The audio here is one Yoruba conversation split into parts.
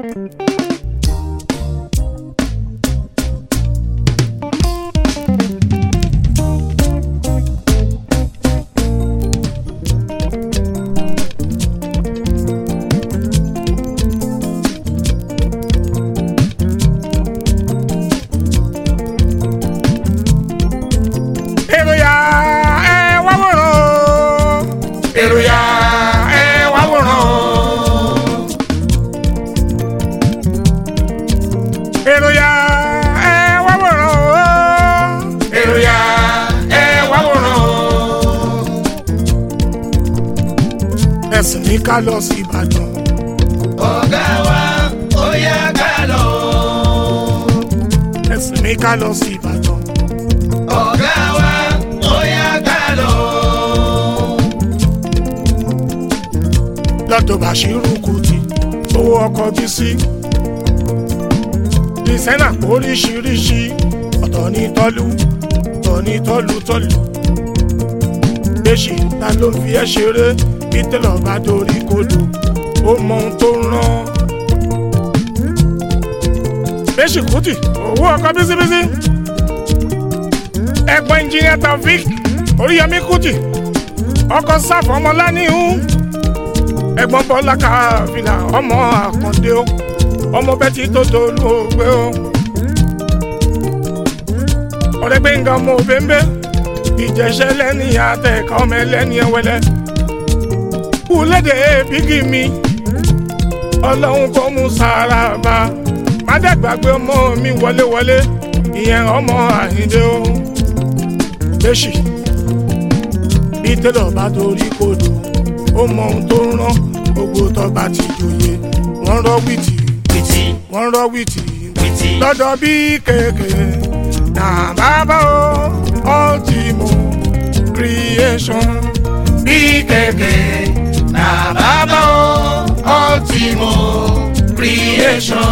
èrò yá ẹ wá wòran o. èrò yá ẹ wá wòran o. èrò yá ẹ wá wòran o. èrò yá ẹ wá wòran o. ẹ̀sìn ní ká lọ sí Ìbàdàn. ọ̀gá wa ó yá ká lọ. ẹ̀sìn ní ká lọ sí Ìbàdàn. ọ̀gá wa ó yá ká lọ. lọ́dọ̀ Bàṣírù Kùtì owó ọkọ̀ bí sí. dìsẹ́nà oríṣiríṣi ọ̀tọ̀ ní tọ́lú ọ̀tọ̀ ní tọ́lú tọ́lú. Èṣì ta ló fi ẹ́ ṣeré bí tẹ́lọ̀ bá dorí kodò ó mọ ohun tó ń rán. Èṣì Kùtì owó ọkọ̀ bísíbísí. ẹ̀gbọ́n ẹnjìnìà Taofik Oríyọmí Kùtì ọkọ̀ sáfọ̀ ọmọláníhùn ẹ̀gbọ́n bọ́lá káfíńà ọmọ àkàndé o ọmọ bẹ́tì tó dolú ògbé o ọ̀rẹ́ gbẹ̀ngà ọmọ òbẹ́ńbẹ́ ìjẹsẹ̀ lẹ́ni àtẹ̀kọ́ ọmọ ẹlẹ́ni ẹwẹ́lẹ́ kúlédè bígì mi ọlọ́run kò mú sára bá má dẹ́gbàgbé ọmọ mi wọléwọlé ìyẹn ọmọ àyíndé o lẹ́sì bí tẹ́lọ̀ bá torí kodò ó mọ ohun tó ń rán gbogbo tọba ti joyè wọ́n rọ́ wìtì wìtì wọ́n rọ́ wìtì wìtì lọ́dọ̀ bí kéèké nà bàbá o ultimo creation bí kéèké na bàbá o ultimo creation.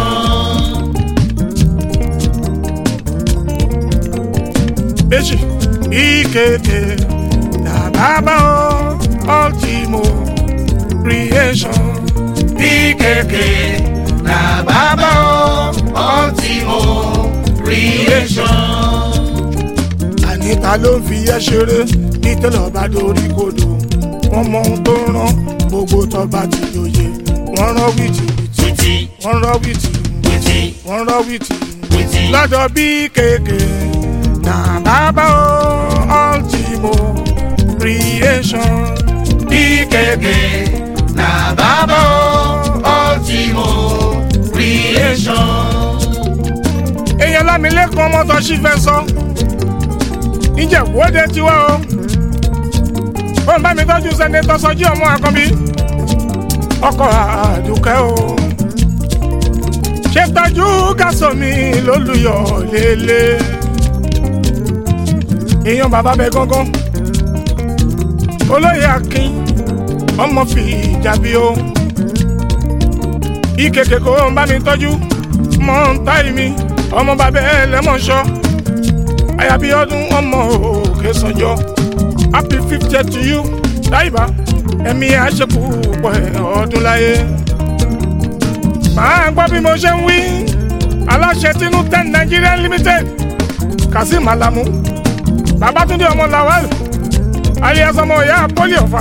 méjì bí kéèké nà bàbá o ultimo creation bí kéèké na bàbá o ultimo creation. àníta ló ń fi ẹ́ ṣeré bí tẹ́lọ̀ bá dorí kodò wọ́n mọ ohun tó ń rán gbogbo tọba ti joyè wọ́n rán wìtì wìtì wìtì wọ́n rán wìtì wìtì wọ́n rán wìtì wìtì lọ́dọ̀ bí kéèké nà bàbá o ultimo creation bí kéèké na bàbá o ultimo creation. èèyàn lámìlẹ́kùn ọmọ tó ṣì fẹ́ sọ ìjẹ̀wọ́dẹ tiwa o ó ń bá mi tọ́jú sẹ́nẹ́tọ̀ sọjí ọmọ àkànbí ọkọ̀ àdùkẹ́ o ṣe tọ́jú gásọ̀mí lólùyọ̀ lélẹ̀ èèyàn bàbá bẹ gángan olóyè akin ọmọ fi ìjàbí o ìkèkè kò ń bá mi tọ́jú mọ́ ń táì mi ọmọ bàbá ẹ lẹ́mọ̀ọ́ṣọ́ àyàbí ọdún ọmọ òkè sanjọ́ happy fiftieth to you dáìbá ẹ̀mí àṣekù pọ̀ ọdún láyé. màá gbọ́ bí mo ṣe ń wí aláṣẹ tinú ten Nigeria limited kazeem alamu babatunde ọmọ lawal alias ọmọ ìyá poli ọ̀fà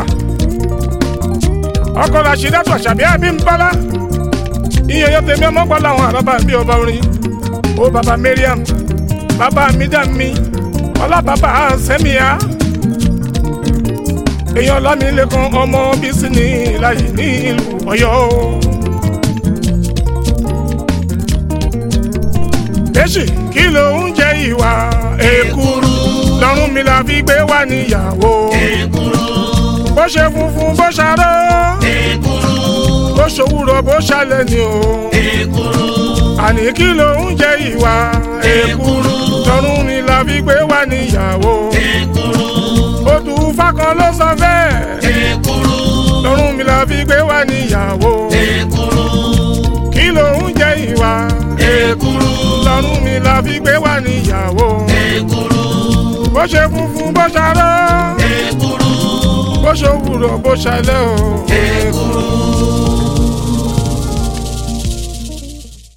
ọkọ rashidatu àṣàbí abímbọ́lá iyẹyẹ tèmi ọmọ gbọ́ làwọn àrọ́bà bí ọba orin ó baba mariam baba midami ọlá baba sẹ́míà èèyàn lámìlẹ́kan ọmọ bísí ní ìlàyé ní ìlú ọ̀yọ́. èsì kí ló ń jẹ ìwà èkúrú lọ́rùn mi la fi gbé wá níyàwó èkúrú bó ṣe funfun bó ṣaró èkúrú bó ṣòwúrọ̀ bó ṣalẹ̀ ni o èkúrú àní kí ló ń jẹ ìwà èkúrú lọ́rùn mi la fi gbé wá níyàwó èkúrú odù fákan ló sọ bẹ́ẹ̀ èkúrú lọ́rùn mi la fi gbé wá níyàwó èkúrú kí ló ń jẹ ìwà èkúrú lọ́rùn mi la fi gbé wá níyàwó èkúrú bó ṣe funfun bó ṣaró èkúrú bó ṣe òwúrọ̀ bó ṣalẹ̀ o. èkúrú.